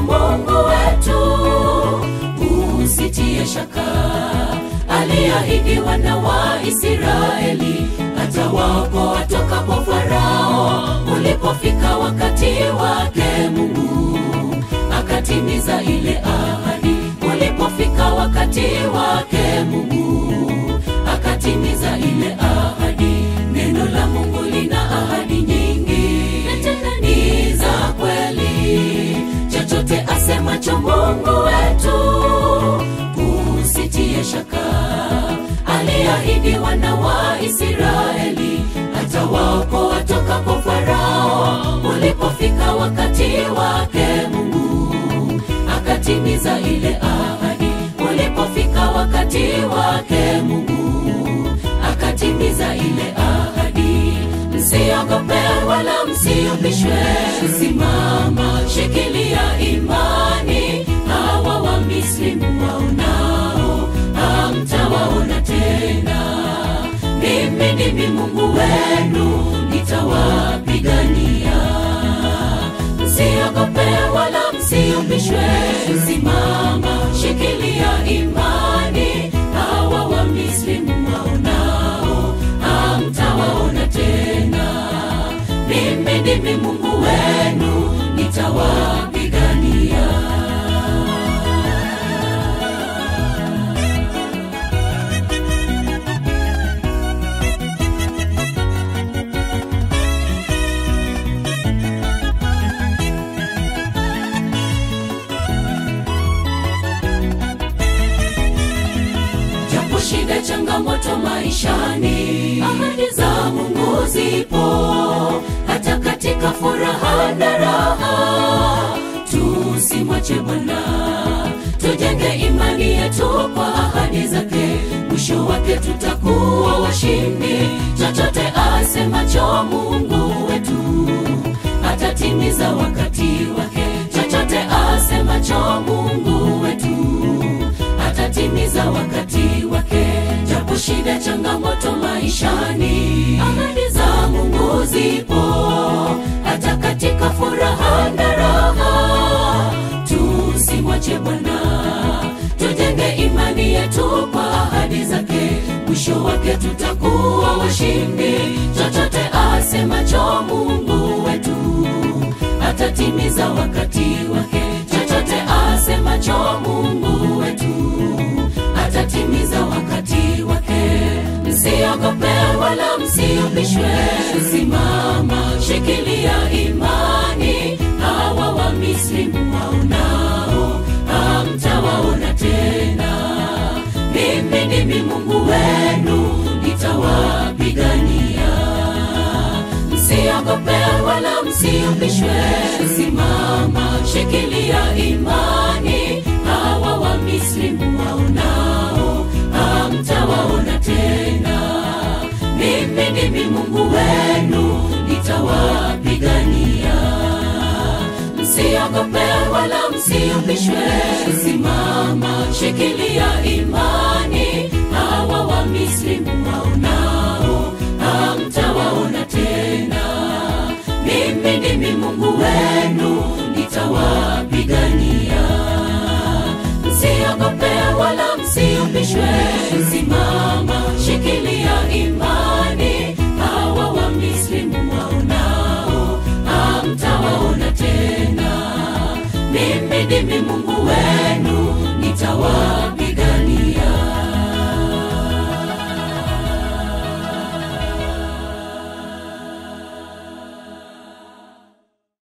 Mungu wetu, usitie shaka. Aliahidi wana wa Israeli atawaokoa toka kwa Farao. Ulipofika wakati wake, Mungu akatimiza ile ahadi. Ulipofika wakati wake, Mungu akatimiza ile ahadi. Neno la Mungu lina ahadi nyingi, na tena ni za kweli. Chochote asemacho Mungu wetu, usitie shaka. Aliahidi wana wa Israeli atawaokoa toka kwa Farao. Ulipofika wakati wake, Mungu akatimiza ile ahadi. Ulipofika wakati wake, Mungu akatimiza ile ahadi. Msiogope wala msiumbishwe, simama, shikilia imani. Hawa wa Misri mwaonao, hamtawaona tena. Mimi ndimi Mungu wenu, nitawapigania. Msiogope wala msiumbishwe, simama, shikilia imani. Hawa wa Misri mwaonao, hamtawaona tena. Mimi ndimi Mungu wenu, nitawapigania. Japo shida, changamoto maishani, ahadi za Mungu zipo, hata katika furaha na raha. Tusimwache Bwana, tujenge imani yetu kwa ahadi zake. Mwisho wake tutakuwa washindi. Chochote asemacho Mungu wetu atatimiza wakati wake. Chochote asemacho Mungu wetu atatimiza wakati wake. Japo shida, changamoto maishani, ahadi za Mungu zipo, hata katika furaha na raha. Tusimwache Bwana, tujenge imani yetu kwa ahadi zake. Mwisho wake tutakuwa washindi. Chochote asemacho Mungu wetu atatimiza wakati wake. Chochote asemacho Mungu wetu atatimiza wakati wake. Msiogope wala msiumbishwe, simama, shikilia imani. Hawa wa Misri mwaonao, hamtawaona tena. Mimi ndimi Mungu wenu, nitawapigania. Msiogope wala msiumbishwe, simama, shikilia imani. Hawa wa Misri mwaonao, hamtawaona tena. Mimi ndimi Mungu wenu, nitawapigania. Msiogope wala msiumbishwe, simama, shikilia imani. Hawa wa Misri mwaonao, hamtawaona tena. Mimi ndimi Mungu wenu, nitawapigania. Msiogope wala msiumbishwe, simama, shikilia imani. Hawa wa Misri mwaonao, hamtawaona tena. Mimi ndimi Mungu wenu, nitawa